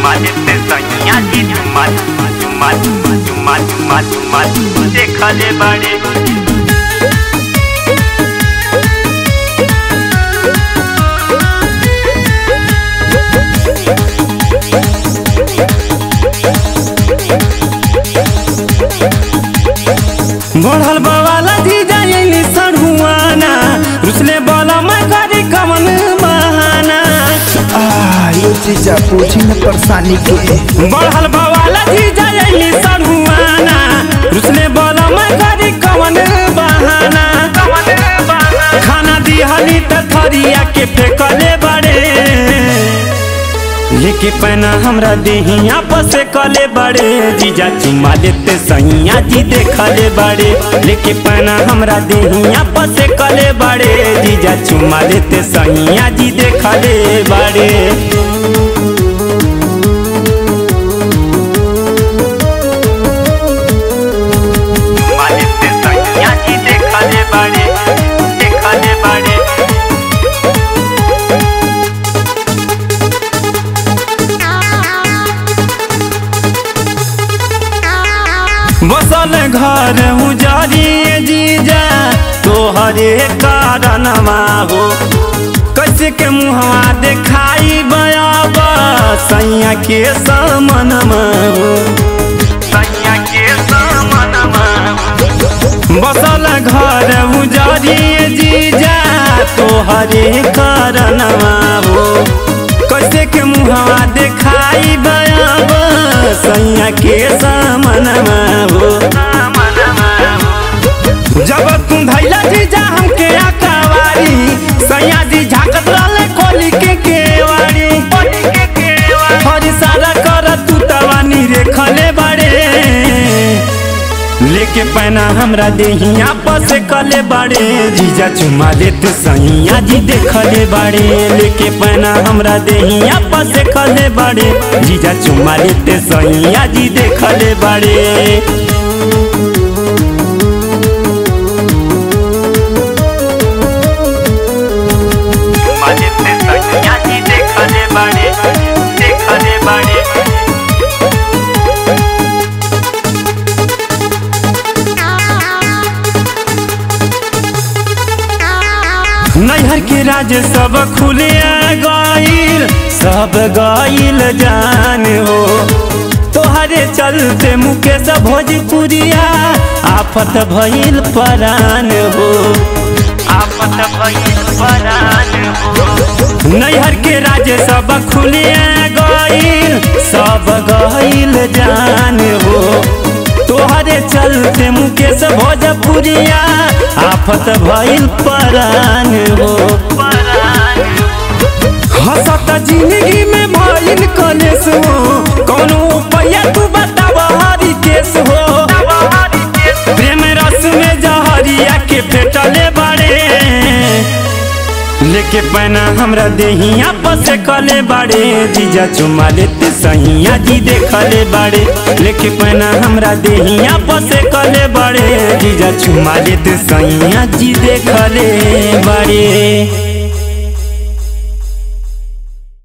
चुमा लेते सैया जी चुमा चुमा चुमा चुमा चुमा देखले बड़े बढ़ल बवाला जी जाइली सढ़ुआना रुसले बोला मैं करी कमन बहाना आ ये चीजा पूछी न परेशानी के बढ़ल बवाला जी जाइली सढ़ुआना रुसले बोला मैं करी कमन बहाना खाना दिहली त थरिया के फेंकले बड़े लेके पैना हमरा देहिया पसे कले बड़े जीजा चुमा लेते सैया जी देखले बड़े लेके पैना हमरा देहिया पसे कले बड़े जीजा चुमा लेते सैया जी देखले बड़े चुमा लेते सैया जी देखले बड़े देखले बड़े बसल घर उजारिए जीजा तोहरे कारणमा हो कैसे के मुहवा देखाई बयाब सैया के समनमा हो सैया के सामनमा बसल घर उजारिए जीजा तोहरे कारणमा हो कैसे के मुहवा देखाई बयाब सैया के समनमा हो जब तुम धैला जीजा हमके आकावारी सैया जी झाकत रहले खोली के केवाड़ी हरी सारा कर तू तवानी रेखले बड़े लेके पैना हमरा देहिया पस कले बड़े जीजा चुमा लेते सैया जी देखले बड़े लेके पैना हमरा देहिया पस कले बड़े जीजा चुमा लेते सैया जी देखले बड़े चुमा लेते सैया जी देखले बड़े देखले बड़े नैहर के राज सब खुले गईल सब गईल जान हो तोहरे चलते मुकेश भोजपुरिया आफत भइल परान हो आफत भइल परान हो नैहर के राज सब खुले गईल सब गईल जान हो तोहरे चलते मुकेश भोजपुरिया आफत भइल परान हो हंसत जिंदगी में भइल कलेस हो कौनो उपाय तू बताव हरी केस हो प्रेम रस में जहरिया के फेटले बड़े लेके पैना हमरा देहिया पसे कले बाड़े जीजा चुमा लेते सैया जी देखले बाड़े लेके पैना हमरा देहिया पसे कले बाड़े जीजा चुमा लेते सैया जी देखले बाड़े